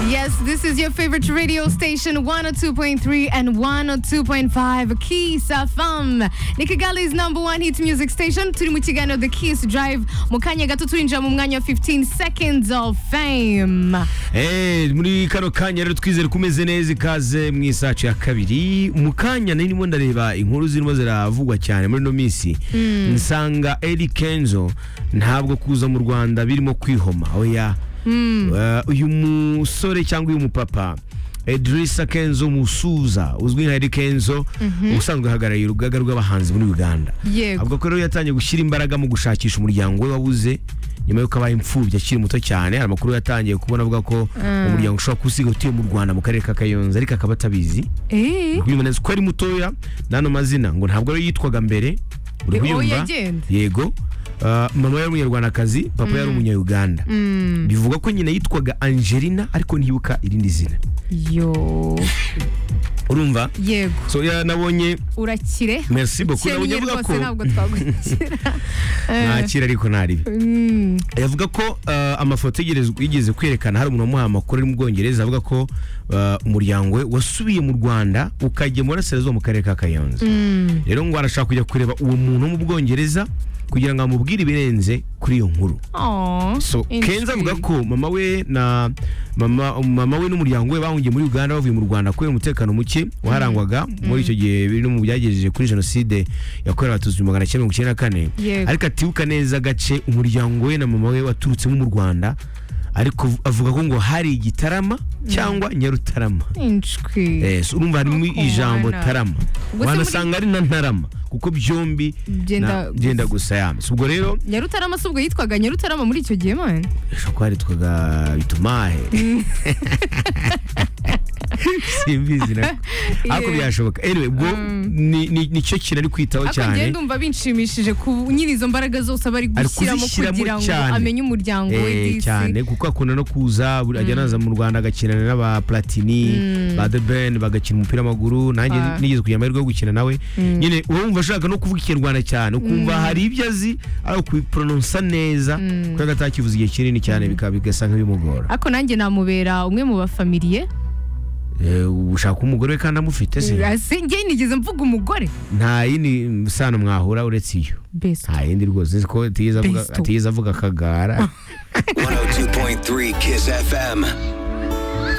Yes, this is your favorite radio station 102.3 and 102.5 Kiss FM. Ni Kigali's number one hit music station. Turi mu kiganiro The Kiss Drive. Mu kanya gato turinjira mu mwanya wa 15 seconds of fame. Eh, muri kano kanya rero twizere ko umeze neza ikaze mu isacu ya kabiri mu kanya nari ndimo ndareba inkuru zirimo ziravugwa cyane muri ino minsi nsanga Eddy Kenzo ntabwo kuza mu Rwanda birimo kwihoma oya Eh, uyu musore cyangwa uyu mupapa Edrisa Kenzo Musuza uzwi nka Eddy Kenzo ubusanzwe ahagarariye urugaga rw'abahanzi muri Uganda Yego. avuga ko rero yatangiye gushyira imbaraga mu gushakisha umuryango we wabuze nyuma y'uko abaye imfubyi akiri muto cyane hari amakuru yatangiye kubona avuga ko umuryango ushobora kuba usigaye utuye mu Rwanda mu karere ka Kayonza ariko akaba atabizi Eh? kubimenya neza ko ari mutoya n'ano mazina ngo ntabwo ari yitwaga mbere uri Eh, uwo kuyumva yagenda? yego Ah, mama yari umunyarwandakazi papa yari umunyayuganda bivuga ko nyina yitwaga Angelina ariko ntibuka irindi zina Yo. urumva Yego. so ya nabonye Urakire. merci beaucoup nabonye Ukennye avuga rwose ko ntabwo twagukira. Eh, ntakira ariko ntaribi mm, yavuga ko eh, amafoto yigeze- yigeze kwerekana hari umuntu wamuhaye amakuru ari mu Bwongereza avuga ko eh, umuryango we wasubiye mu Rwanda ukajya mu burasirazuba mu karere ka Kayonza rero ngo arashaka kujya kureba uwo muntu wo mu Bwongereza kugira ngo amubwire ibirenze kuri iyo nkuru aw, so Kenzo avuga intrigue. ko mama we na mama, mama we n'umuryango we bahungiye muri Uganda bavuye mu Rwanda kubera umutekano muke waharangwaga muri icyo gihe biri mu byagejeje kuri jenoside yakorewe abatutsi mu magana cyenda mirongo icyenda na kane Yego. ariko atibuka neza agace umuryango we na mama we waturutsemo mu Rwanda ariko avuga ko ngo hari igitarama cyangwa Nyarutarama Inshwi. Yes, urumva harimo Ako ijambo mwana. tarama Gusa wanasanga ari na ntarama kuko byombi Byenda na- gusa. byenda gusa yame ubwo rero Nyarutarama se ubwo yitwaga Nyarutarama muri icyo gihe mani ushobora kuba yitwaga bitumahe simbizi nako ariko Yeah. byashoboka anyway ubwo ni- ni- nicyo kintu ari kwitaho ariko cyane ngenda umva binshimishije ku nyiri izo mbaraga zose aba ari Ari gushyiramo kuzishyiramo kugira ngo cyane. amenye umuryango we Eh, disi cyane kuko akunda no kuza buri- ajya anaza mu Rwanda agakinana n'aba Platini ba The Ben bagakina umupira w'amaguru nanjye Ah. nigeze kugira amahirwe yo gukina nawe nyine uba wumva ashaka no kuvuga ikinyarwanda cyane ukumva hari ibyo azi ari ukubipronounsa neza kubera ko atakivuze igihe kinini cyane bikaba bigasa nk'ibimugora ariko nanjye namubera umwe mu bafamiliye Eh, ushaka umugore we kandi amufite se Ase, njye nigeze mvuga umugore nta yindi sano mwahura uretse iyo best nta yindi rwose uzi ko atigeze avuga- Besto. atigeze avuga akagara 102.3 Kiss FM.